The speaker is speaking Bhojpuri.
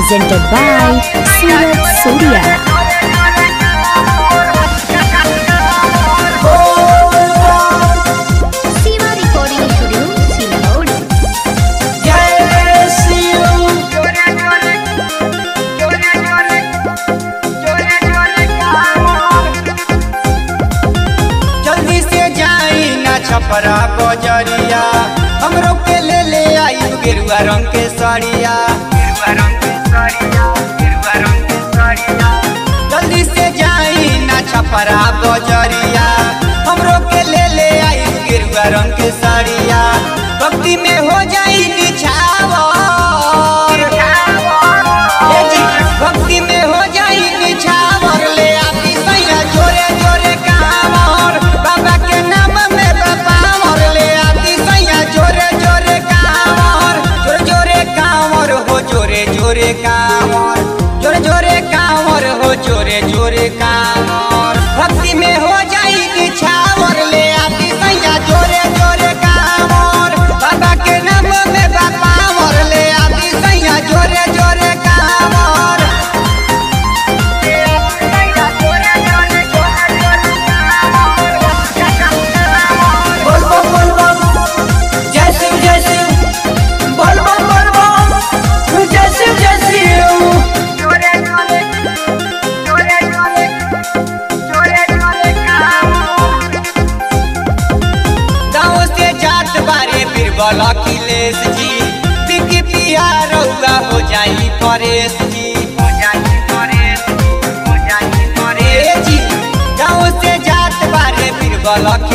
presented by Suraj Surya. Siva Recording Studio, Silload. जल्दी से जाई ना छपरा बजरिया हमरो के ले ले आई गेरुआ रंग के साड़िया गेरुआ रंग के साड़िया गेरुआ रंग के साड़िया जल्दी से जाई ना छपरा बजरिया हमरो के ले ले आई गेरुआ रंग के साड़िया भक्ति में हो जाई निछावर ए जी, भक्ति में हो जाई निछावर ले आती सैया जोरे जोरे कांवर बाबा के नाम में बापावर ले आती सैया जोरे जोरे कांवर जोरे जोरे कांवर हो जोरे जोरे कांवर जोरे जोरे कांवर हो जोरे जोरे कांवर भक्ति में हो जाई निछावर ले आती सैया जोरे जोरे कांवर बाबा के नाम में बापावर ले आती सैया जोरे जोरे कांवर बोल बम बोल बम जय शिव जय शिव बोल बम बोल बम जय शिव जय शिव गाँव से जात बारे बीरबल अखिलेश जी बिकी पिया रउआ हो जाई परेश जी हो जाई परेश हो जाई परेश जी गाँव से जात बारे बीरबल अखिलेश